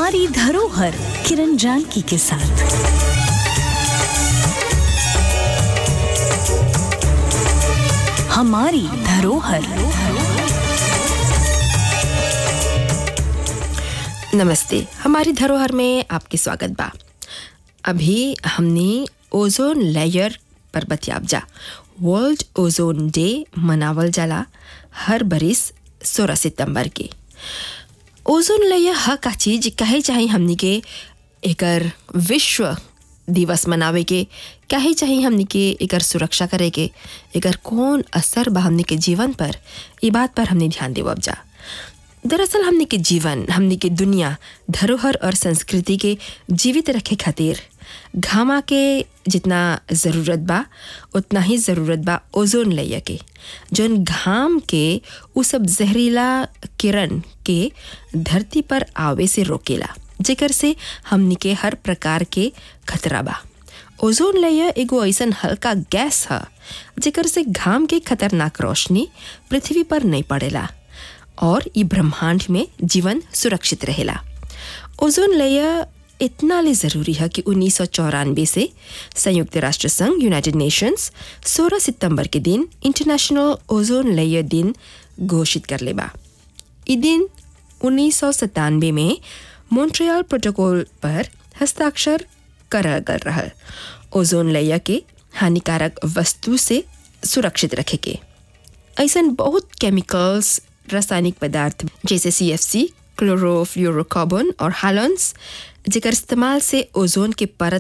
हमारी धरोहर किरण जानकी के साथ हमारी धरोहर नमस्ते हमारी धरोहर में आपके स्वागत बा अभी हमने ओजोन लेयर पर बतियाब जा वर्ल्ड ओजोन डे मनावल जाला हर बरिस सोलह सितंबर के ओजोन लेयर ह का चीज कहे चाहे हमनी के एकर विश्व दिवस मनावे के कहे चाहे हमनी के एकर सुरक्षा करे के एकर कौन असर बा हमनी के जीवन पर ई बात पर हमने ध्यान देवब जा दरअसल हमने के जीवन हमने के दुनिया धरोहर और संस्कृति के जीवित रखे खातिर घामा के जितना ज़रूरत बा उतना ही ज़रूरत बा ओजोन लेयर के जौन घाम के उ सब जहरीला किरण के धरती पर आवे से रोकेला जेकर से हमनी के हर प्रकार के खतरा बा ओजोन लेयर एगो ऐसन हल्का गैस ह जेकर से घाम के खतरनाक रोशनी पृथ्वी पर नहीं पड़ेला और ई ब्रह्मांड में जीवन सुरक्षित रहेला ओजोन लेयर इतना ले ज़रूरी है कि उन्नीस से संयुक्त राष्ट्र संघ यूनाइटेड नेशंस 16 सितंबर के दिन इंटरनेशनल ओजोन लेयर दिन घोषित कर लेबा ई दिन उन्नीस में मॉन्ट्रियल प्रोटोकॉल पर हस्ताक्षर करल गल रहल ओजोन लेयर के हानिकारक वस्तु से सुरक्षित रखे के ऐसन बहुत केमिकल्स रासायनिक पदार्थ जैसे सी एफ सी क्लोरोफ्लोरोकार्बन और हालॉन्स जेकर इस्तेमाल से ओजोन के परत